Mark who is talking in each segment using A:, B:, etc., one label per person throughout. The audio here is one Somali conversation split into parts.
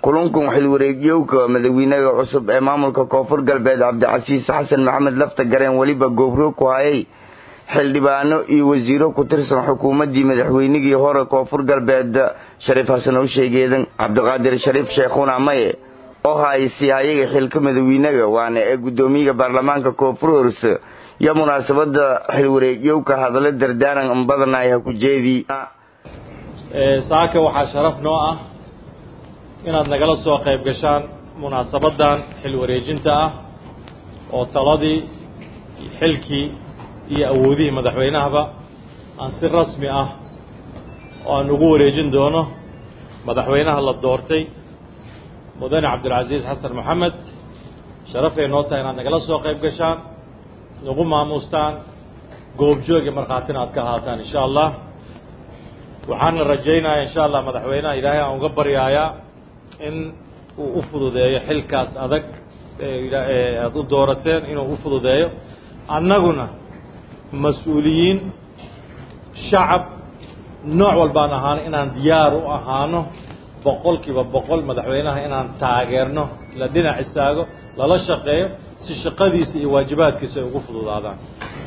A: kulankan xilwareegyowka madaxweynaha cusub ee maamulka koonfur galbeed cabdicasiis xasan maxamed lafta gareen weliba goobroog ku hayay xildhibaano iyo wasiiro ku tirsan xukuumaddii madaxweynigii hore koonfur galbeed shariif xasan howsheegeedan cabdiqaadir shariif sheekhuna maye oo haysi hayaga xilka madaxweynaga waana ee guddoomiyaha baarlamaanka koonfur horse iyo munaasabada xilwareegyowka hadallo dardaaran badanay ha ku jeedii
B: saaka waxaa sharaf noo ah inaad nagala soo qayb gashaan munaasabaddan xil wareejinta ah oo taladii xilkii iyo awoodihii madaxweynahaba aan si rasmi ah oo aan ugu wareejin doono madaxweynaha la doortay mudane cabdilcasiis xasan maxamed sharafay noo tahay inaad nagala soo qayb gashaan nagu maamuustaan goobjoog iyo markhaatina aad ka ahaataan insha allah waxaana rajaynayaa insha allah madaxweynaha ilaahay aan uga baryaayaa in uu u fududeeyo xilkaas adag ee aada u doorateen inuu u fududeeyo annaguna mas-uuliyiin shacab nooc walbaan ahaano inaan diyaar u ahaano boqol kiiba boqol madaxweynaha inaan taageerno la dhinac istaago lala shaqeeyo si shaqadiisa iyo waajibaadkiisa ay ugu fududaadaan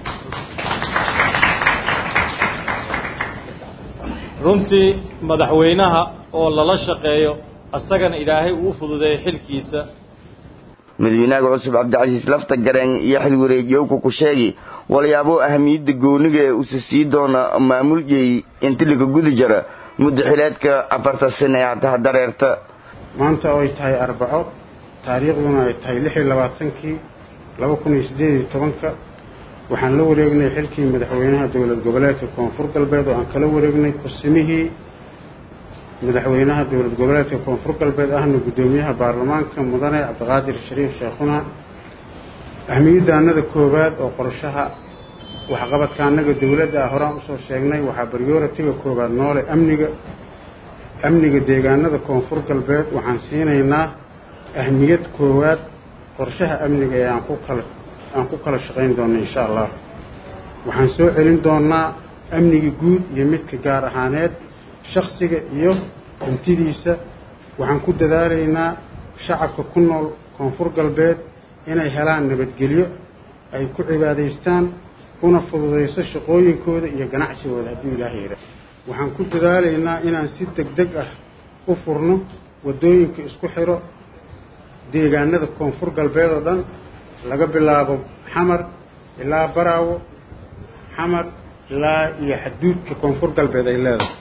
B: runtii madaxweynaha oo lala shaqeeyo asagana ilaahay uu u fududeeyo xilkiisa
A: madaxweynaha cusub cabdicasiis lafta gareen iyo xil wareegyowka ku sheegi walyaabo ahamiyadda gooniga ee usa sii doona maamuljey intiliga gudi jara muddo xileedka afarta sane ee hataha dareerta
C: maanta oo ay tahay arbaco taariikhduna ay tahay lix iyo labaatankii laba kun iyo siddeed iyo tobanka waxaan la wareegnay xilkii madaxweynaha dowlad goboleedka koonfur galbeed oo aan kala wareegnay kursimihii madaxweynaha dowlad goboleedka koonfur galbeed ahna guddoomiyaha baarlamaanka mudane cabdiqaadir shariif sheekhuna ahmiyadda annada koowaad oo qorshaha waxqabadka annaga dowladda ah horaan usoo sheegnay waxaa baryooratiga koowaad noole amniga amniga deegaanada koonfur galbeed waxaan siinaynaa ahmiyad koowaad qorshaha amniga ee aan ku kala aan ku kala shaqayn doonno insha allah waxaan soo celin doonnaa amniga guud iyo midka gaar ahaaneed shaksiga iyo hantidiisa waxaan ku dadaalaynaa shacabka ku nool koonfur galbeed inay helaan nabadgelyo ay ku cibaadaystaan kuna fududayso shaqooyinkooda iyo ganacsigooda hadduu ilaahay yidha waxaan ku dadaalaynaa inaan si deg deg ah u furno waddooyinka isku xidho deegaanada koonfur galbeed oo dhan laga bilaabo xamar ilaa baraawo xamar ilaa iyo xaduudka koonfur galbeed ay leedahay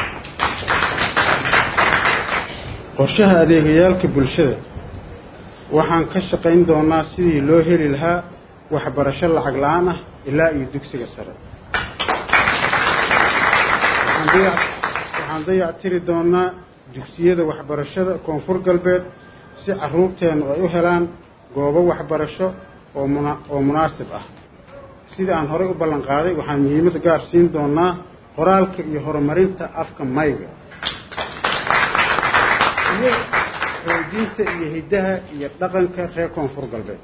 C: qorshaha adeegayaalka bulshada waxaan ka shaqayn doonaa sidii loo heli lahaa waxbarasho lacag la-aan ah ilaa iyo dugsiga sare waxaan dayactiri doonaa dugsiyada waxbarashada koonfur galbeed si carruurteennu ay u helaan goobo waxbarasho oo munaasib ah sida aan horey u ballan qaaday waxaan muhiimad gaar siin doonaa qoraalka iyo horumarinta afka mayga iyo xoojinta iyo hiddaha iyo dhaqanka reer koonfur galbeed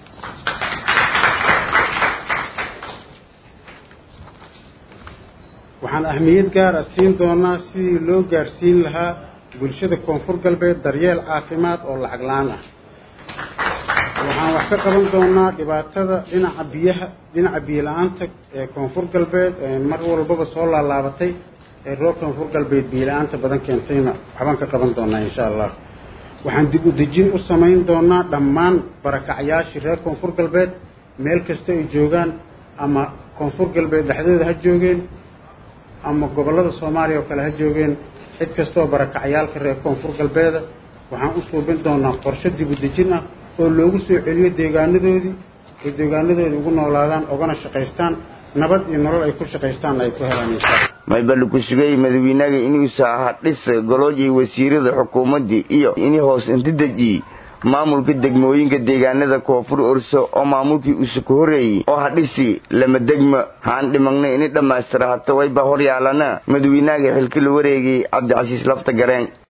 C: waxaan ahmiyad gaar ah siin doonaa sidii loo gaarsiin lahaa bulshada koonfur galbeed daryeel caafimaad oo lacag la-aan ah waxaan wax ka qaban doonaa dhibaatada dhinaca biyaha dhinaca biyo la-aanta ee koonfur galbeed ee mar walbaba soo laalaabatay ee reer koonfur galbeed biyo la-aanta badan keentayna waxbaan ka qaban doonaa insha allah waxaan dib u dejin u samayn doonaa dhammaan barakacyaashii reer koonfur galbeed meel kasta ay joogaan ama koonfur galbeed dhexdooda ha joogeen ama gobollada soomaaliya oo kale ha joogeen cid kastaoo barakacyaalka reer koonfur galbeeda waxaan u suubin doonaa qorshe dib u dejin ah oo loogu soo celiyo deegaanadoodii ay deegaanadoodii ugu noolaadaan ogana shaqaystaan nabad iyo nolol ay ku shaqaystaan ay ku helaan insha
A: maybali ku sugay madaxweynaga inuusa aha dhis golooj iyo wasiirada xukuumaddii iyo ini hoos inti deji maamulka degmooyinka deegaanada koonfur orso oo maamulkii usa ku horreeyey oo ha dhisi lama degma haan dhimagna ini dhammaystira hata wayba hor yaalana madaxweynaga xilka la wareegay cabdicasiis lafta gareen